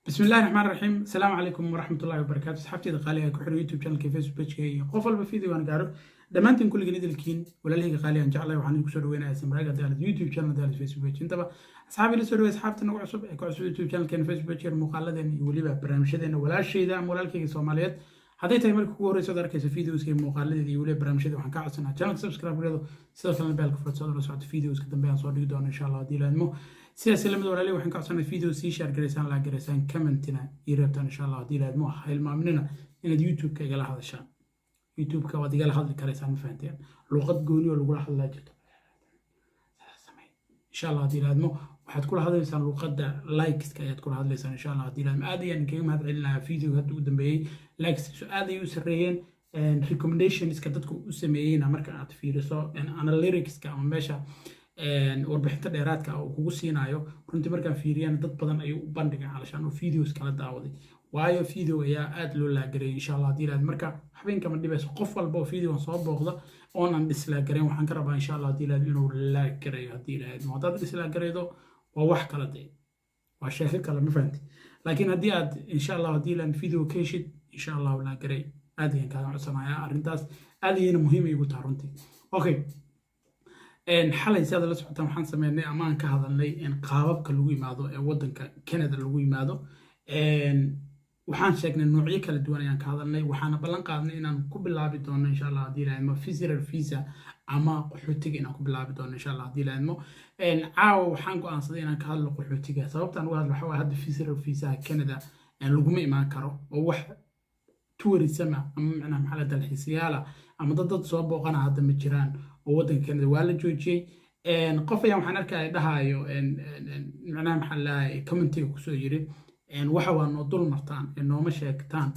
بسم الله الرحمن الرحيم السلام عليكم ورحمة الله وبركاته أصحابتي قالي كحر يوتيوب شانل كيف فيسبوك بيج qof walba video aan gaaro dhammaantiin kulligiin idilkiin walaalahayga qaali aan jeclahay waxaan idinku soo dhaweynayaa samraaga daalad youtube channel daalad facebook page intaba asxaabi la soo dhawey asxaabta nagu cusub ee ku cusub youtube channelkeena facebook page muuqaaladeena iyo weliba barnaamijyadeena walaashayda ama walaalkayga soomaaliyeed hadday tahay marka kugu horreysa ad arkaysa videoska iyo muuqaaladeeda iyo weliba barnaamijyada waxaan kaa codsanaa channelka subscribe gareedo sidoo kalena beelka furad la socota videoska dambe aan soo dhigi doono insha allah haddii laadmo sidaas lamid walaalihi waxaan ka codsanay video sii share garaysaan laa garaysaan commentina ii reebtaan insha allah haddii laadmo ha hilmaaminina inaad youtube-ka igala hadashaan youtube-ka waad igala hadli karaysaan ma fahanteen luuqad gooni oo lagula hadlaa jirto insha allah haddii laadmo waxaad kula hadlaysaan luuqadda likeska ayaad kula hadlaysaan insha allah haddii laadmo aad ayaan kaga mahad celinayaa video hadda ugu dambeeyey likeskiisu aad ayay u sarreeyeen recommendationska dadku u sameeyeyna marka aad fiiriso analyticska ama meesha warbixinta dheeraadka uu kugu siinayo runtii markaan fiiriyana dad badan ayuu u bandhigay calashaan oo videos kala daawaday waayo video ayaa aad loo laagareeyay insha allah haddii laad marka habeenkama dhibayso qof walba oo videoan soo booqda oonan dhislaagareyn waxaan ka rabaa insha allah haddii laad inuu laagareeyo haddii laad haddaad dhislaagareydo waa wax kala dee waa sheeko kale ma fahanti laakiin haddii aad insha allah haddii laad video ka heshid insha allah laagarey aad ayaan kaaga codsanayaa arrintaas aad ayayna muhiim igu taha runtii okay xalay si aad la socotaan waxaan sameynay ama aan ka hadalnay qaababka lagu yimaado ee wadanka canada lagu yimaado waxaan sheegnay noocyo kala duwan ayaan ka hadalnay waxaana ballan qaadnay inaan ku bilaabi doono insha allah haddii laadmo visitor visa ama qaxootiga inaan ku bilaabi doono insha allah haddii laadmo caawa waxaan go'aansaday inaan ka hadlo qaxootiga sababtaan uga hadlo waxaa hadda visitor visa canada laguma imaan karo oo wax tourism ama macnaha maxaa la dalxiisayaala ama dad dad soo booqana hadda ma jiraan oo waddanka canada waa la joojiyey qof ayaan waxaan arkaya dhahaayo macnaha maxaa lahay commentiga kusoo yiri waxa waa noo dul martaan ee nooma sheegtaan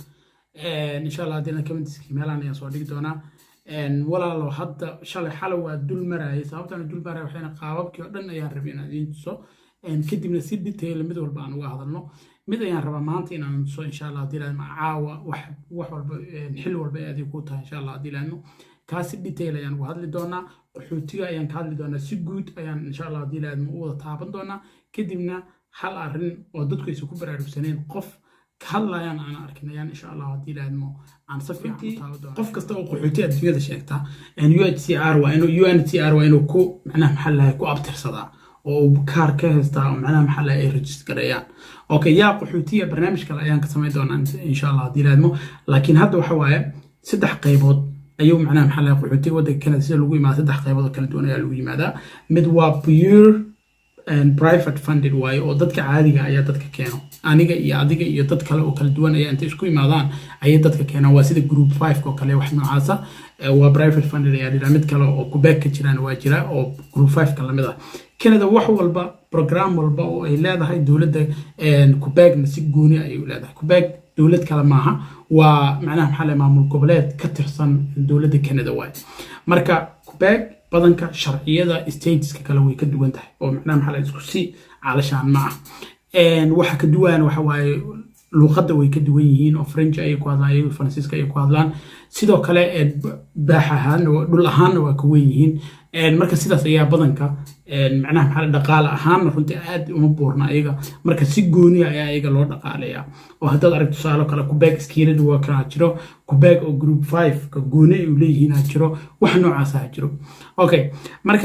insha allah haddii commentiski meelaan ayaan soo dhigi doonaa walaalo hadda shalay xalay waa dul marayay sababtaan dul maraya waxayna qaababkii oo dhan ayaan rabay inaan idiin tuso kadibna si detail mid walba aan uga hadalno mid ayaan rabaa maanta inaan tuso insha allah haddii laadmo caawa wax wax walba xil walba ay adig ku tahay insha allah haddii laadmo kaasi detail ayaan uga hadli doonaa qaxootiga ayaan ka hadli doonaa si guud ayaan insha allah haddii laadmo u wada taaban doonaa kadibna hal arrin oo dadku aysan ku baraarugsaneen qof ka hadlayaan aan arkin ayaan insha allah haddii laadmo aan si fiican u taaban doonaa qof kasta oo qaxooti adduunyada sheegta UNHCR waa inuu UNHCR waa inuu ku macnaha maxaa lahay ku abtirsadaa oo kaar ka haystaa oo macnaha maxaa lahay ay registareeyaan okay yaa qaxootiya barnaamij kale ayaan ka samayn doonaa insha allah haddii laadmo laakiin hadda waxa waaye saddex qaybood ayuu macnaha maxaa lahay qaxootiga waddanka canada sida lagu yimaada saddex qaybood oo kala duwan ayaa lagu yimaadaa mid waa pure private funded waaye oo dadka caadiga ayaa dadka keeno aniga iyo adiga iyo dad kale oo kala duwan ayaa intay isku imaadaan ayay dadka keenaan waa sida group five oo kale wax noocaasa waa private funded ayaa dhiraa mid kale oo kubeeg ka jiraan waa jira oo group five ka lamid ah canada wax walba program walba oo ay leedahay dowladda kubeegna si gooni ayay u leedahay kubeeg dowlad kale maaha waa macnaha maxaa le maamul goboleed ka tirsan dowladda canada waaye marka kubeeg badanka sharciyada stateska kale way ka duwan tahay oo macnaha maxaa la isku si caalashaan ma ah waxa ka duwan waxa waaye luuqadda way ka duwan yihiin oo french ayay ku hadlaan ayago faransiiska ayay ku hadlaan sidoo kale baax ahaan dhul ahaanna waa ka wen yihiin marka sidaas ayaa badanka macnaha maxaa dhaqaale ahaanna runtii aad uma buurna ayaga marka si gooniya ayaa ayaga loo dhaqaaleyaa oo haddaad arag tusaalo kale kubeeg skiilada waa kana jiro kubeeg oo group five ka gooni ay u leeyihiin ha jiro wax noocaas ha jiro okay marka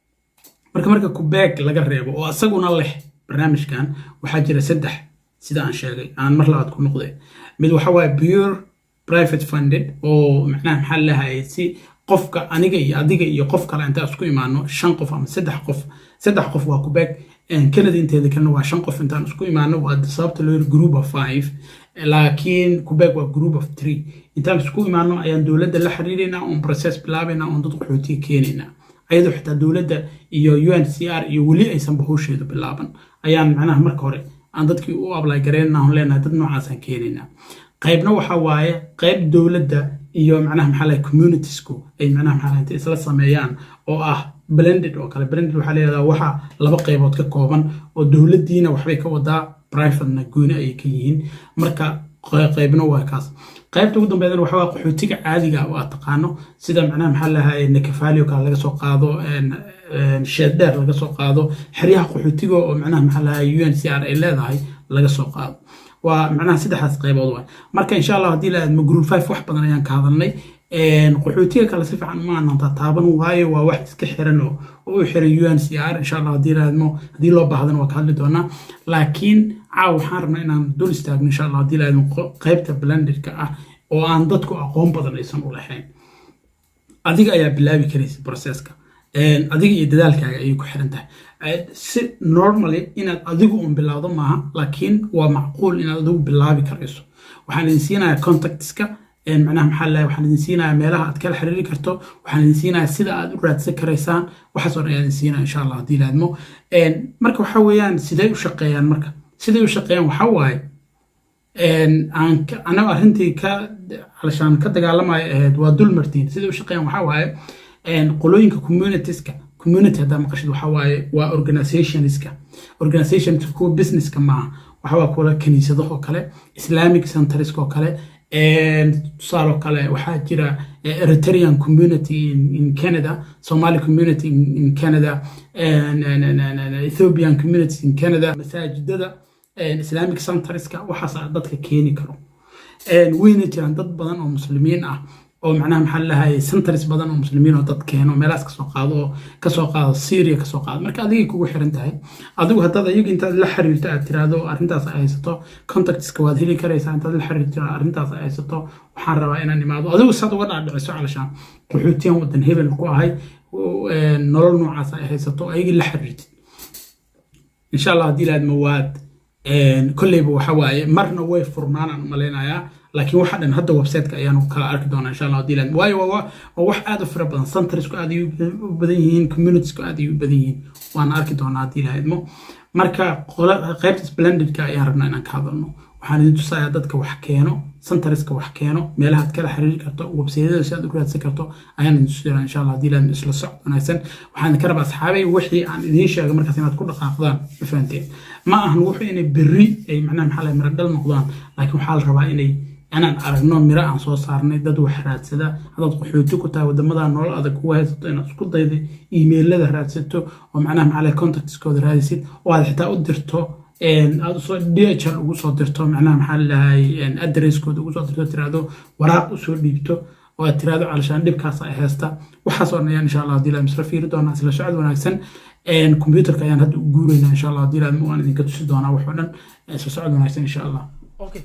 marka marka kubeeg laga reebo oo isaguna leh barnaamijkan waxaa jira saddex sida aan sheegay aan mar labaad ku noqday mid waxa waaye pure private funded oo macnaha maxaa lahayay si qofka aniga iyo adiga iyo qof kale intaan isku imaano shan qof ama saddex qof saddex qof waa kubeeg canada inteeda kalena waa shan qof intaan isku imaano waa sababta loo yiri group of five laakiin kubeeg waa group of three intaan isku imaano ayaan dowladda la xiriireynaa oon process bilaabaynaa oon dad qaxootiga keenaynaa ayadoo xitaa dowladda iyo UNHCR iyo weli aysan bahowsheedu bilaaban ayaan macnaha marka hore aan dadkii u ablay gareynaa on leenahay dad noocaasaan keenaynaa qaybna waxa waaye qayb dowladda iyo macnaha maxaa lahay communitiesku ay macnaha maxaa lahay intay isla sameeyaan oo ah blended oo kale blended waxaa leedaha waxa laba qaybood ka kooban oo dowladdiina waxbay ka wadaa privatena gooni ayay ka yihiin marka qaybna waa kaas qaybta ugu dambeydana waxa waa qaxootiga caadiga oo aad taqaano sida macnaha maxaa lahay nakafaali oo kale laga soo qaado sheed dheer laga soo qaado xeryaha qaxootiga oo macnaha maxaa lahay UNHCR ay leedahay laga soo qaado waa macnaha saddexdaas qaybood waay marka insha allah haddii la aadmo group five wax badan ayaan ka hadalnay qaxootiga kale si fiican uma aananta taaban waayo waa wax iska xiran oo u xiran un c r insha allah haddii la aadmo haddii loo baahdana waa ka hadli doonaa laakiin caaw waxaan rabnaa inaan dul istaagno insha allah haddii la aadmo qaybta blenderka ah oo aan dadku aqoon badan aysan u lahayn adiga ayaa bilaabi karaysa processka adiga iyo dadaalkaaga ayay ku xiran tahay si normally inaad adigu un bilowdo maaha laakiin waa macquul inaad adigu bilaabi karayso waxaan idin siinayaa contactska macnaha maxaa lahay waxaan idin siinayaa meelaha aad kala xiriiri karto waxaan idin siinayaa sida aad u raadsan karaysaan waxaas oo dhan ayaan idin siinaya insha allah haddii laadmo marka waxa weeyaan siday u shaqeeyaan marka siday u shaqeeyaan waxa waaye anaga arrintii ka alashaan ka dagaalamayo ahayd waa dulmartiin siday u shaqeeyaan waxa waaye qolooyinka communitieska community haddaa maqashid waxa waaye waa organizationska organizationska kuwa businesska maaha waxa waa kuwa kaniisadahoo kale islamic centerska oo kale tusaaloo kale waxaa jira eritrean community in canada somali community in canada ethiopian community in canada masaajidada islamic centerska waxaas dadka keeni karo weyna jiraan dad badan oo muslimiin ah oo macnaha maxaa lahay centers badan oo muslimiin oo dad keeno meelahaas kasoo qaado oo kasoo qaado syria kasoo qaado marka adigay kugu xiran tahay adigu haddaad ayaga intaad la xiriirto aad tiraahdo arrintaas ay haysato contactska waad heli karaysaa intaad la xiriirto arrintaas ay haysato waxaan rabaa inaan imaado adigu saad uga dhaadhiciso calashaan qaxootiyan wadan hebel ku ahay nolol noocaas ay haysato ayagii la xiriirtid insha allah haddii laadma waad kolleyba waxa waaye marna way furnaanaan malaynayaa laakiin waxa dhan hadda websiteka ayaanu kala arki doonaa insha allah haddii laadma waayo waa wax aad u fara badan centersku aad ay u badan yihiin communitiesku aad ay u badan yihiin waana arki doonaa haddii laadmo marka qaybta splendidka ayaan rabnaa inaan ka hadalno waxaan idin tusayaa dadka wax keeno centerska wax keeno meelaha aad kala xiriiri karto websaydyada si aad u raadsan karto ayaan idin tusayaa insha allah haddii laadmo isla socod wanaagsan waxaan ka rabaa asxaabay wixii aan idiin sheegay markaas inaad ku dhaqaaqdaan ma fahanteen ma ahan wuxuu inay berri ay macnaha maxaa lahay miradhal noqdaan laakiin waxaa la rabaa inay inaan aragno miro aan soo saarnay dad wax raadsada haddaad qaxooti ku tahay wadamada nolol adag kugu haysato inaad isku dayda iimeylada raadsato oo macnaha maxaa lahay contactskooda raadisid oo aad xitaa u dirto aad usoo dhl ugu soo dirto macnaha maxaa lahay adresskooda ugu soo dirto tiraahdo waraaq usoo dhiibto oo aad tiraahdo calashaan dhibkaas ay haysta waxaas oo dhan ayaan insha allah haddii la isla fiiri doonaa isla socod wanaagsan computerka ayaan hadda u guuraynaa insha allah haddii laadma waan idinka tusi doonaa wax oo dhan isla socod wanaagsan insha allah okay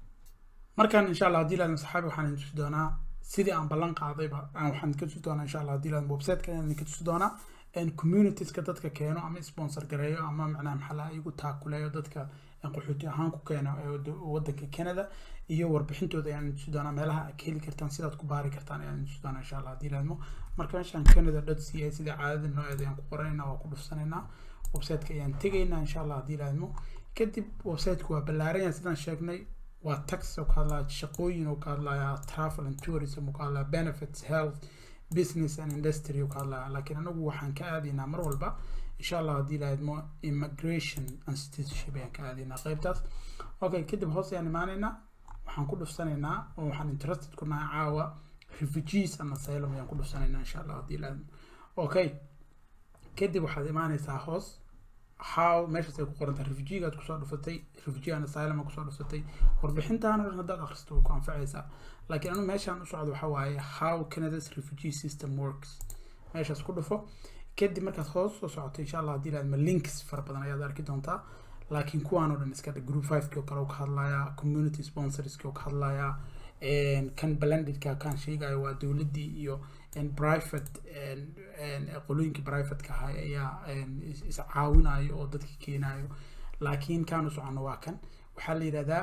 markaan insha allah haddii laadma saxaabi waxaan idin tusi doonaa sidii aan ballan qaadayba waxaan idinka tusi doonaa insha allah haddii laadma websiteka ayaan idinka tusi doonaa communitieska dadka keeno ama sponsor gareeyo ama macnaha maxaa laha igu taakuleeyo dadka qaxooti ahaan ku keeno wadanka canada iyo warbixintooda ayaan tusi doonaa meelaha aad ka heli kartaan sidaad ku baari kartaan ayaan tusi doonaa insha allah haddii laadmo marka meeshaan canada dot c a sida caadada nooceeda ayaan ku qoranaynaa waa ku dhufsanaynaa websiteka ayaan tegaynaa insha allah haddii laadmo kadib websiteku waa ballaaranya sidaan sheegnay waa tax oo ka hadlaya shaqooyin oo ka hadlaya travel and tourism oo ka hadlaya benefits health business and industry oo ka hadlaya laakiin anagu waxaan ka aadaynaa mar walba insha allah haddii laadmo immigration and citizenship ayaan ka aadaynaa qaybtaas okay kadib hoos ayaan imaanaynaa waxaan ku dhufsanaynaa oo waxaan interested ku nahay caawa refugees and asylum ayaan ku dhufsanaynaa insha allah haddii laadmo okay kadib waxaad imaanaysaa hoos how meeshaas ay ku qoran tahay refugeegaad kusoo dhufatay refugee and asylum kusoo dhufatay warbixintaan oo dhan haddaad akhristo way ku anfacaysaa laakiin anu meeshaan u socdo waxaa waaye how canada's refugee system works meeshaas ku dhufo kadib markaad hoos soo socoto insha allah haddii laadma links fara badan ayaad arki doontaa laakiin kuwaan oo dhan iska dhig group fiveki oo kale ka hadlaya community sponsorski oo ka hadlaya kan blendedka kan sheegayo waa dowladdii iyo private qolooyinkii privateka ahay ayaa iscaawinayo oo dadka keenayo laakiin kaan u socono waa kan waxaa la yidhahdaa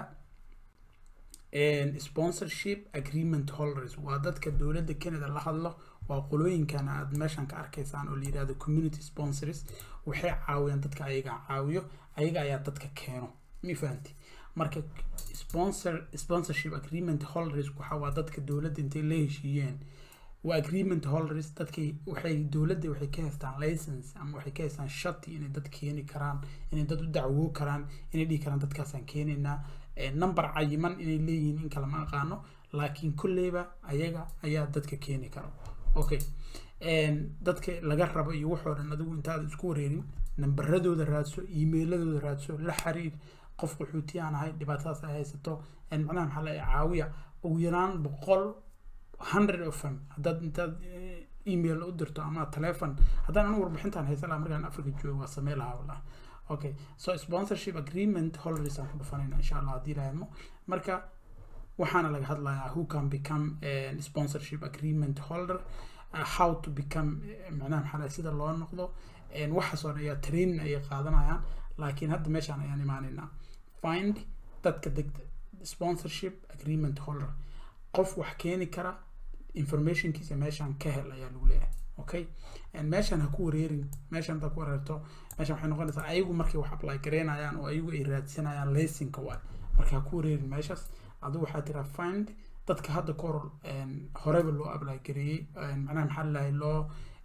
sponsorship agreement holders waa dadka dowladda canada la hadlo waa qolooyinkan aad meeshan ka arkaysaan oo la yidhahdo community sponsors waxay caawiyaan dadka ayaga caawiyo ayaga ayaa dadka keeno mi fahanti marka sponsor sponsorship agreement holders waxa waa dadka dowladda intay la heshiiyeen waa agreement holders dadkii waxay dowladda waxay ka haystaan license ama waxay ka haystaan shati inay dad keeni karaan inay dad u dacwoo karaan inay dhihi karaan dadkaasaan keenaynaa number cayiman inay leeyihiin in kale ma aqaano laakiin kolleyba ayaga ayaa dadka keeni kara okay dadka laga rabo iyo waxoo dhan adigu intaad isku wareerin nambaradooda raadso emailadooda raadso la xiriir qof qaxooti aan ahay dhibaatadaas ay haysato macnaha maxaa la caawiya ugu yaraan boqol hundred of them haddaad intaad email u dirto ama telefon haddaan anigu warbixintaan haysan lahaa markaan africa joogo waa samey lahaa wallah okay so sponsorship agreement holders aan ku dhufanayna insha allah haddii lahadmo marka waxaana laga hadlayaa who can become a sponsorship agreement holder uh, how to become macnaha maxaa sida loo noqdo waxaas oo dhan ayaa training ayay qaadanayaan laakiin hadda meeshaan ayaan imaanaynaa find dadka degta sponsorship agreement holder qof wax keeni kara informationkiisa meeshaan ka hel ayaa lagu leeyahay okay meeshaan ha ku wareerin meeshaan haddaad ku wareerto meeshaan waxay noqonaysaa ayagu markay wax apply gareynayaan oo ayagu ay raadsanayaan laysinka waay marka ha ku wareerin meeshaas adigu waxaa tiraa find dadka hadda ka hor horeba loo apply gareeyey macnaha maxaa lalahay loo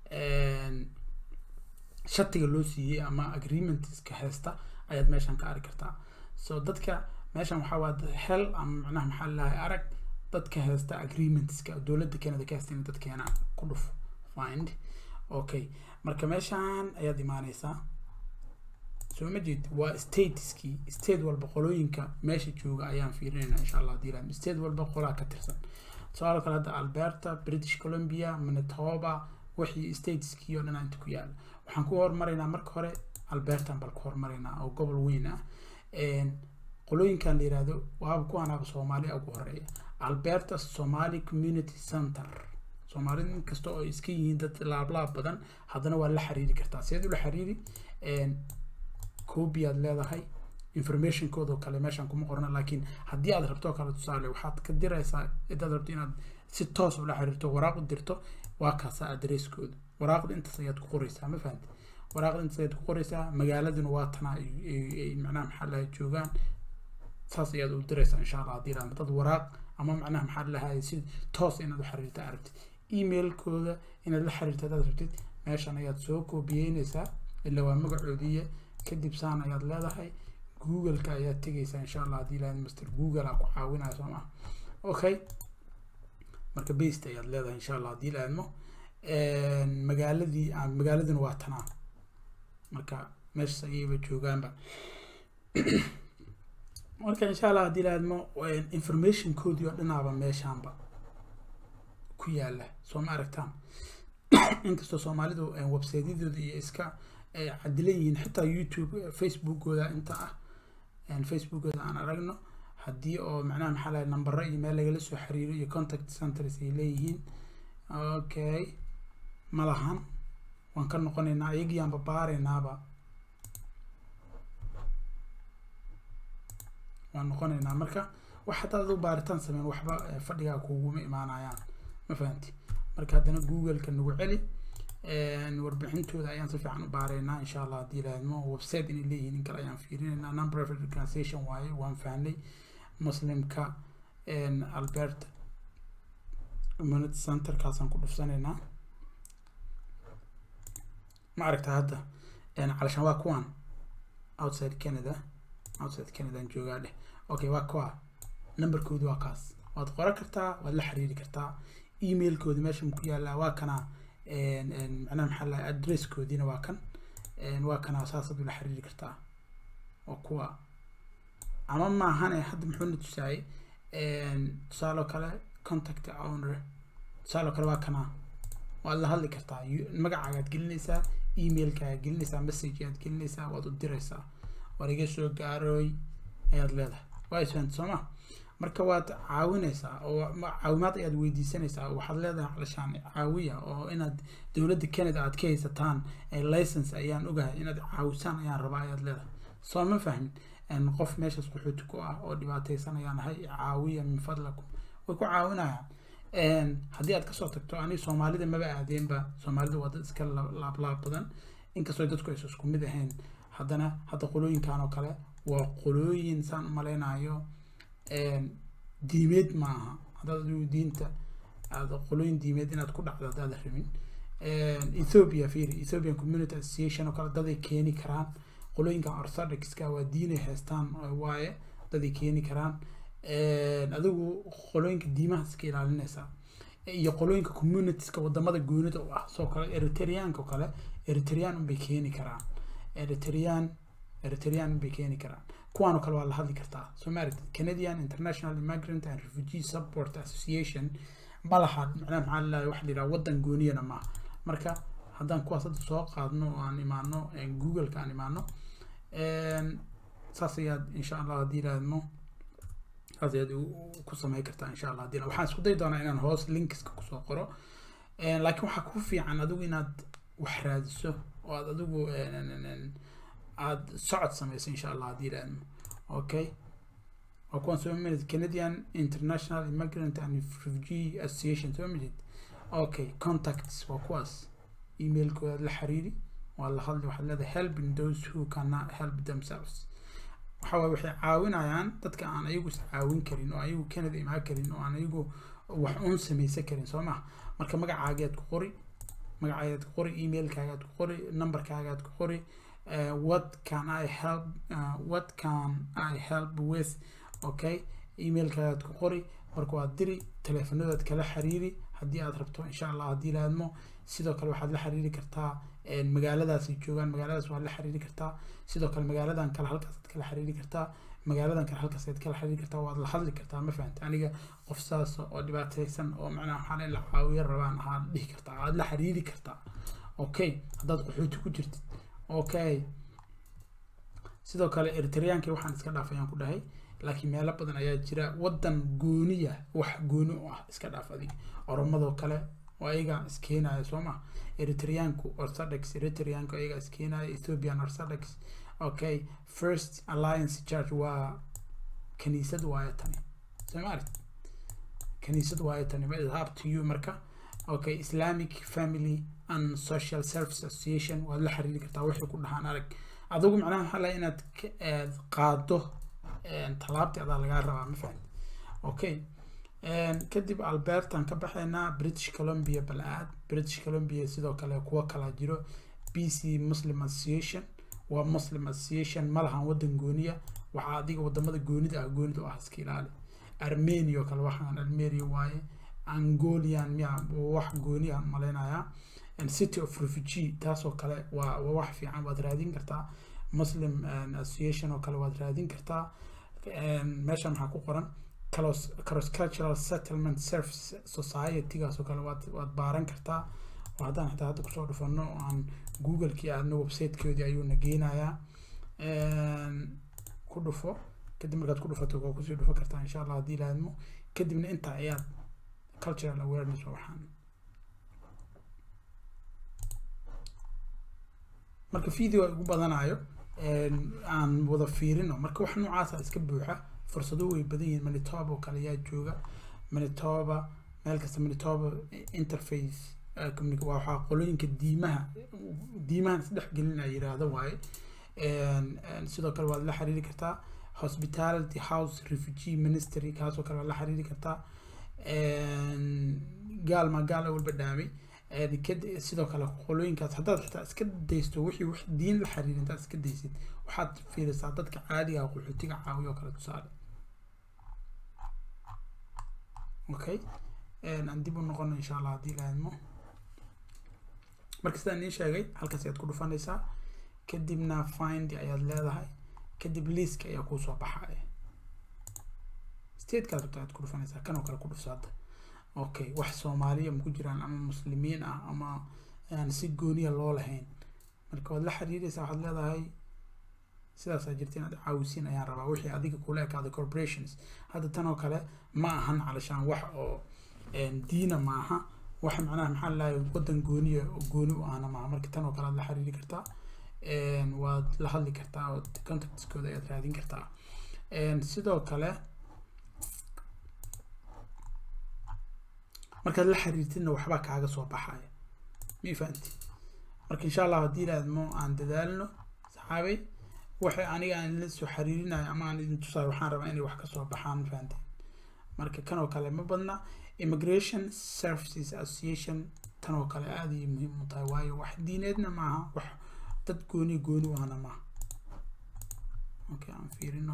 shatiga loo siiyey ama agreementska haysta ayaad meeshaan ka arki kartaa so dadka meeshaan waxaa waa hel ama macnaha maxaa lalahay arag dadka haysta agreementska dowladda canada ka haysta in dadkeena ku dhufo find okay marka meeshaan ayaad imaaneysaa soo ma jeed waa stateskii state walba qolooyinka meesha jooga ayaan fiirinayna insha allah hadii laam state walba qolaa ka tirsan tusaale kale hadda alberta british columbia manitoba wixii stateskii oo dhan inta ku yaala waxaan ku hormaraynaa marka hore albertan bal ku hormaraynaa oo gobol weyn ah qolooyinkan la yirahdo waaba kuwanaaba soomaali ugu horeeya alberta somali community center soomaalida inkasta oo iska yihiin dad laablaab badan haddana waa la xiriiri kartaa sideed ula xiriiri copy aad leedahay informationkooda kale meeshaan kuma qorna laakiin haddii aad rabto kale tusaale waxaad ka diraysaa hadaad rabto inaad si toos ula xiriirto waraaq u dirto waa kaasa adresskooda waraaqda intaas ayaad ku qoraysaa ma fahamti waraaqda intaas ayaad ku qoraysaa magaaladuna waa tanaa ay macnaha maxaa lahay joogaan saas ayaad u diraysaa insha allah haddii raad dad waraaq ama macnaha maxaa lahay si toos inaad u xiriirta aragtid emailkooda inaad la xiriirta hadaad rabtid meeshan ayaad soo koobiyeynaysaa ila waa magacoodiiya kadib saan ayaad leedahay google-ka ayaad tegaysaa insha allah haddii lahayd master google aa ku caawinaya soo maa okay marka based ayaad leedahay insha allah haddii lahaydmo magaaladii magaaladuna waa tanaa marka meeshas ayayba joogaanba marka insha allah haddii lahaydmo informationkoodii oo dhinaaba meeshaanba ku yaala soo ma aragtaan inkastoo soomaalidu websiteyadooda iyo iska cadilan yihiin xitaa youtube facebookooda inta ah facebookooda aan aragno haddii oo macnaha maxaa lahay nambaro iyo meel lagala soo xiriiro iyo contact centers ay leeyihiin okay ma lahan waan ka noqonaynaa iyagiyaanba baaraynaaba waan noqonaynaa marka wax haddaad adu baaritaan sameyn waxba fadhigaa kuguma imaanayaan ma fahamti marka haddana google-ka nagu celi warbixintooda ayaan si fiican u baaraynaa insha allah haddii lahaydmo website inay leeyihiin in kale ayaan fiirinaynaa number of organization waaye waan fahnay muslimka albert community centerkaasaan ku dhufsanaynaa ma aragta hadda calashaan waa kuwan outside canada outside canadaan joogaa dheh okay waa kuwa numberkoodu waa kaas waad qoran kartaa waad la xiriiri kartaa emailkooda meesha ku yaalaa waa kana macnaha maxaa lahay adresskoodiina waa kan waa kana saasaad ula xiriiri kartaa waa kuwa ama maahane hadda muxuuna tusaayay tusaaloo kale contact owner tusaaloo kale waa kana waad la hadli kartaa magacaagaad gelinaysaa emailkaaad gelinaysaa message aad gelinaysaa waad u diraysaa war iga soo gaarooy ayaad leedahay waa isfahanti soo ma marka waad caawinaysaa oo caawimaad ayaad weydiisanaysaa waxaad leedahay calashaan caawiya oo inaad dowladda canada aad ka haysataan license ayaan ogahay inaad caawisaan ayaan rabaa ayaad leedahay soo ma fahmin qof meeshaas qaxooti ku ah oo dhibaataysan ayaan ahay caawiya min fadlakum way ku caawinayaan haddii aad kasoo tagto ani soomaalida maba aadeenba soomaalida waa dad iska laablaab badan inkastoo dadku aysa isku mid ahayn haddana hadda qolooyinkan oo kale waa qolooyin saan u malaynayo diimeed maaha haddaad adigu diinta aad qolooyin diimeed inaad ku dhacdo haddaad rabin ethiopia fiiri ethiopian community association oo kale daday keeni karaan qolooyinkan orthodoxka waa diinay haystaan waaye daday keeni karaan adigu qolooyinka diimaha iska ilaalinaysaa iyo qolooyinka communitieska wadamada goonida u ah soo kale eritreanka oo kale eritrean unbay keeni karaan eritrean eritrean bay keeni karaan kuwaan oo kale waa la hadli kartaa soo ma aragtid canadian international immigrant and refugee support association ma laha macnaha maxaa lalahay waxa la yidhaha waddan gooniyana maaha marka haddaan kuwaas hadda soo qaadno oo aan imaano googleka aan imaano saas ayaad insha allah haddii yidhaahno saas ayaad ku samayn kartaa insha allah haddii waxaan isku dayi doonaa inaan hoos linkiska kusoo qoro laakiin waxaa ku fiican adigu inaad wax raadiso oo aad adigu aad socod samayso insha allah haddii yidhaahno okay waa kuwan soo mamid canadian international immigrant and refugee association soo mamid okay contacts waa kuwaas emailkooda la xiriiri waa la hadli waxaad leedahay helping those who cannot help themselves waxa waye waxay caawinayaan dadka aan ayagu is caawin karin oo ayagu canada imaan karin oo aan ayagu wax uun samaysan karin soo maha marka magacaagaad ku qori magacaagaad ku qori emailkaagaad ku qori numberkaagaad ku qori uh, what can I help uh, what can I help with okay emailkaagaad ku qori marka waad diri teleefanadaad kala xiriiri haddii aad rabto insha allah haddii laadmo sidoo kale waxaad la xiriiri kartaa magaaladaasay joogaan magaaladaas waad la xiriiri kartaa sidoo kale magaaladan kale halkaasaad kala xiriiri kartaa magaaladan kale halkaasaad kala xiriiri kartaa waad la hadli kartaa ma fahanta aniga qof saas oo dhibaataysan oo macnaha waxaan in la caawiyo rabaan ahaad dhihi kartaa aad la xiriiri kartaa okay haddaad qaxooti ku jirtid okay sidoo kale eritreankii waxaan iska dhaafay ayaan ku dhahay laakiin meelo badan ayaa jira waddan gooniya wax gooni u ah iska dhaaf adig oromadoo kale oo ayaga iskeenaya soo ma eritreanku orthodox eritreanku ayaga iskeenaya ethiopian orthodox okay first alliance church waa kaniisad waayo tani soo ma aragti kaniisad waayo tani ma is up to you marka okay islamic family and social service association waad la xiriiri kartaa waxay ku dhahaan arag adigu macnaha maxaa laha inaad qaado talaabtii adaa lagaa rabaa ma fahamti okay kadib albertan ka baxaynaa british columbia bal-aad british columbia sidoo kale kuwo kalaa jiro b c muslim association waa muslim association ma lahan waddan gooniya waxaa adiga wadamada goonida ah goonida u ah iska ilaali armenia oo kale waxaan armenia waaye angolian miya wax gooni aan malaynayaa city of refugee taasoo kale waa waa wax fiican waad raadin kartaa muslim association oo kale waad raadin kartaa meesha maxaa ku qoran cross cultural settlement service society-gaas oo kale waad waad baaran kartaa oo haddaan xitaa hadda kusoo dhufano aan google-kii aadna website-koodii ayuuna geenayaa ku dhufo kadib markaad ku dhufato waa kusii dhufo kartaa insha allah haddii laadmo kadibna intaa ayaad cultural awareness waxaan marka video ugu badanayo aan wada fiirino marka wax noocaasa iska buuxa fursado way badan yihiin manitoba oo kale ayaa jooga manitoba meel kasta manitoba interface waa waxaa qolooyinka diimaha diimahan isdhex gelina yiraahdo waaye sidoo kale waad la xiriiri kartaa hospitality house refugee ministry kaasoo kale waad la xiriiri kartaa gaal ma gaal walba dhaamay sidoo kale qolooyinkaas haddaad xitaa iska daysto wixii wax diin la xiriir intaad iska daysid waxaad fiirisaa dadka caadiga qaxootiga caawiya oo kale tusaale okay aan dib u noqono insha allah haddii laadmo marka sidaan iin sheegay halkaas ayaad ku dhufanaysaa kadibna find ayaad leedahay kadib liiska ayaa kuusoo baxaya statekaas rabta ayaad ku dhufanaysaa kan oo kale ku dhufso hadda okay wax soomaaliya ma ku jiraan ama muslimiin ah ama aan si gooniya loo lahayn marka waad la xiriiraysaa waxaad leedahay sidaasaa jirta inaad caawisiin ayaan rabaa wixii adiga kula ekaada corporations hadda tan oo kale ma ahan calashaan wax oo diina maaha wax macnaha maxaa lalahay waddan gooniya gooni u ahna maaha marka tan oo kale aad la xiriiri kartaa waad la hadli kartaa oo contactskooda ayaad raadin kartaa sidoo kale markaad la xiriirtidna waxbaa kaaga soo baxaya ma fahanti marka insha allah haddii laadmo aan dadaalno saxaabay waxay aniga aan la soo xiriirinayo ama aan idin tusayo waxaan rabaa inay wax kasoo baxaan ma fahanti marka kan oo kale ma badna immigration services association tan oo kale aada ayay muhiim u tahay waayo wax diineedna maaha wax dad gooni gooni u ahna maaha okay aan fiirino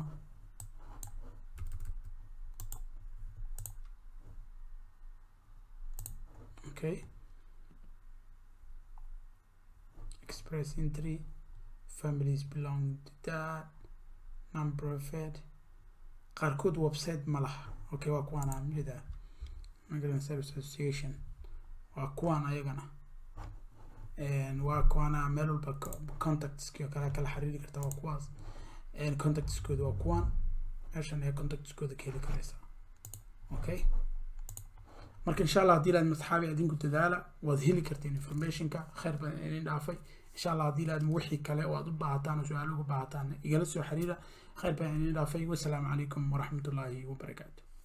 okay express entry families belong to that non-profit qaarkood website ma laha okay waa kuwaan aan mida migrant service association waa kuwaan ayagana waa kuwaana meel walba contactski oo kale kala xiriiri karta waa kuwaas contactskooda waa kuwaan meeshan ayaa contactskooda ka heli karaysaa okay marka insha allah haddii laad masxaabi adinku dadaala waad heli karteen informationka khayr baan idin dhaafay insha allah haddii laad wixii kale oo aad u baahataan oo su-aalo uga baahataan igala soo xiriira khayr baan idin dhaafay wasalaamu calaykum waraxmatullaahi wabarakaatu